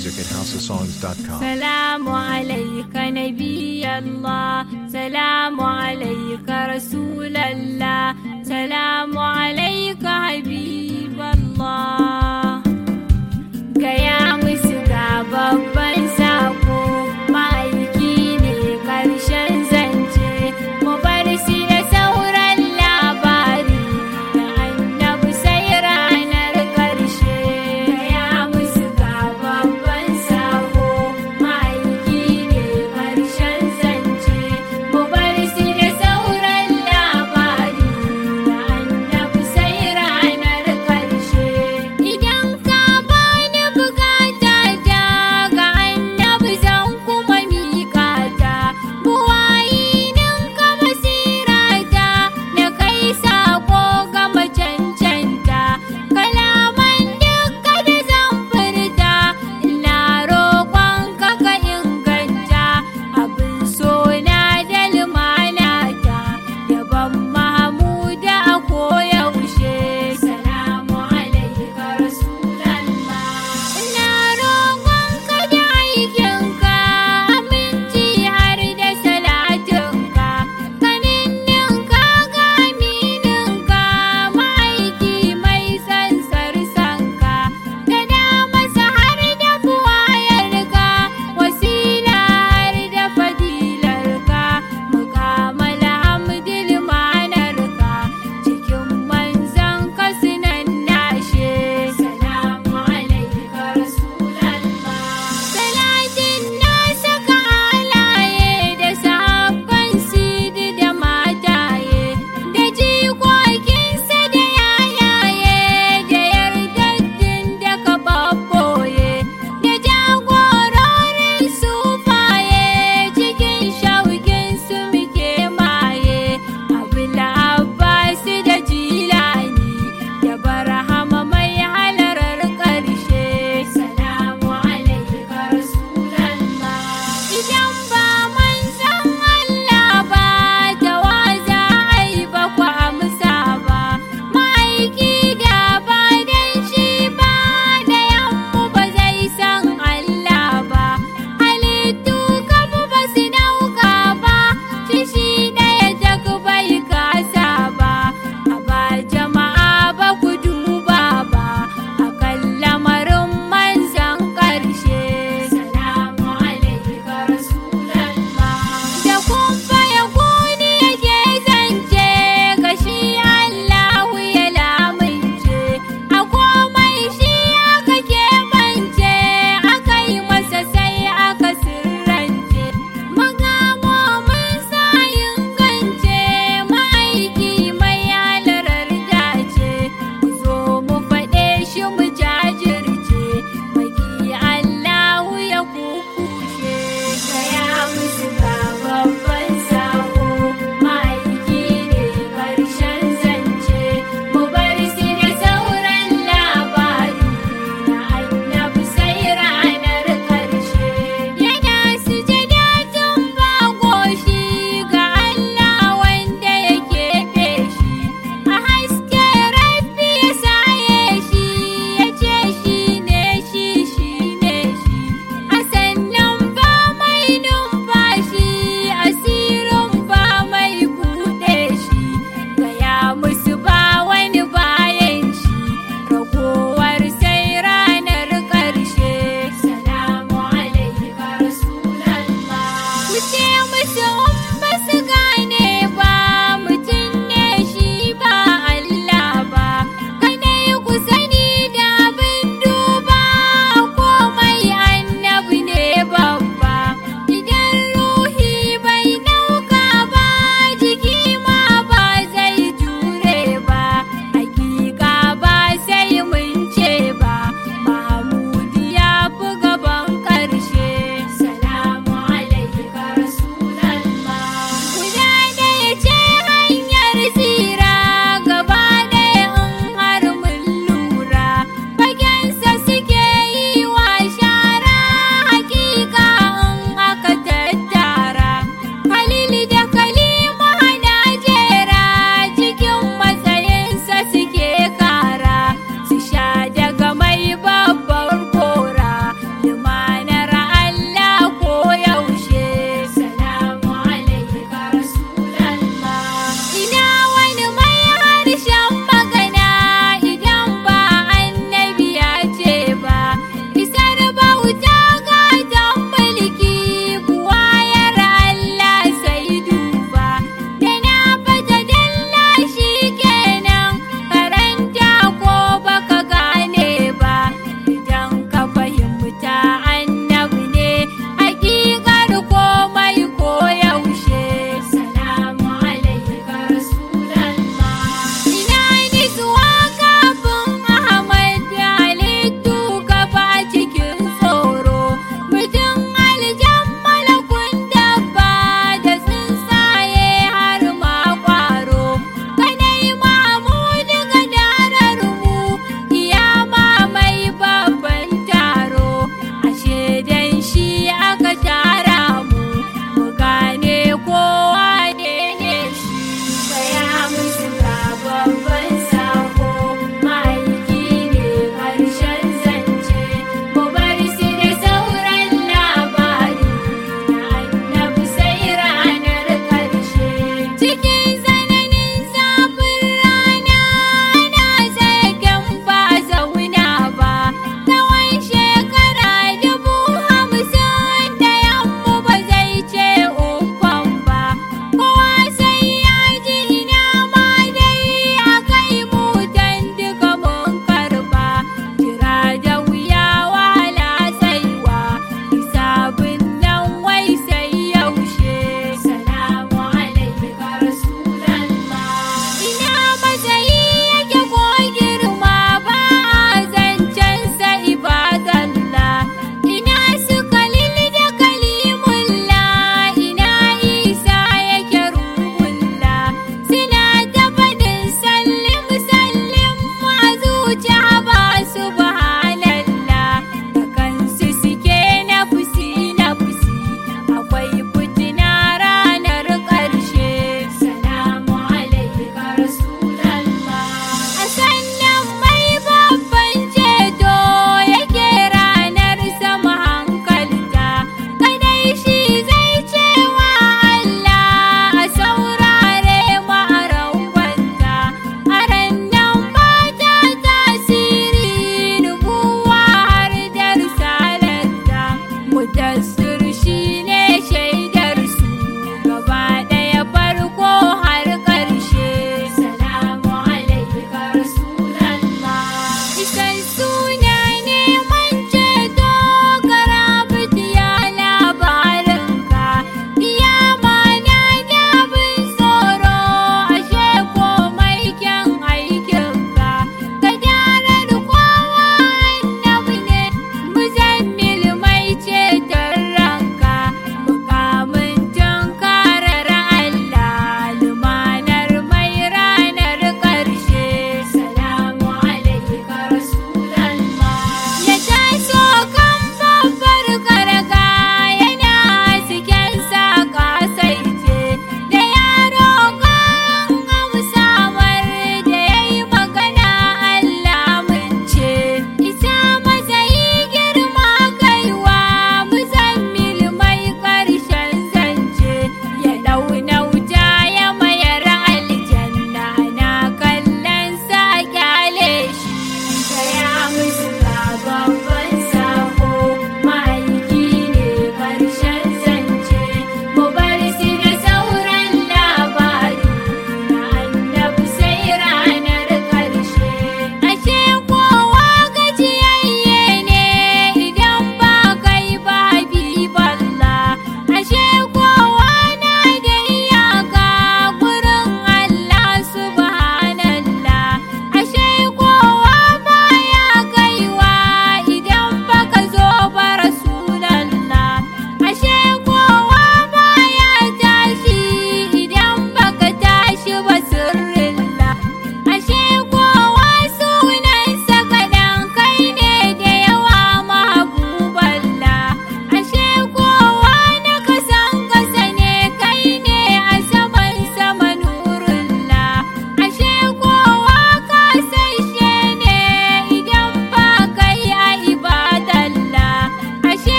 music at houseofsongs.com. سلام عليك نبي الله سلام عليك رسول الله سلام عليك حبيب الله gaya musu ga babban sako ma'aiki ne karshen zance mu bar shi da sauran labari da annabi sai ranar karshe gaya musu ga babban sako ma'aiki ne karshen zance mu bar shi da sauran labari da annabi sai ranar karshe idan ka bani bukata ta ga annabi zan kuma miƙa ta buwayi ninka basira ta da kai sako ga macancanta kalaman dukka da zan furta ina roƙon ka ka inganta abin sona da lumana ta yaban mahmuda a koyaushe salamu alaika rasulallah ina roƙon ka da aikinka aminci har da salatinka kaninninka ga amininka ma'aiki mai sansar sanka da damasa har da buwayarka wasila har da fadilarka mukamal hamdil manarka cikin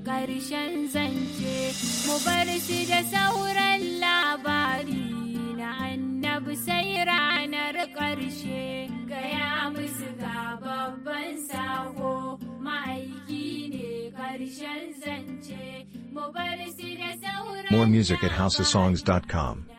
ƙarshen zance mu bar shi da sauran labari na annabi sai ranar ƙarshe gaya musu ga babban sako ma'aiki ne ƙarshen zance mu bar shi da sauran More music at houseofsongs.com.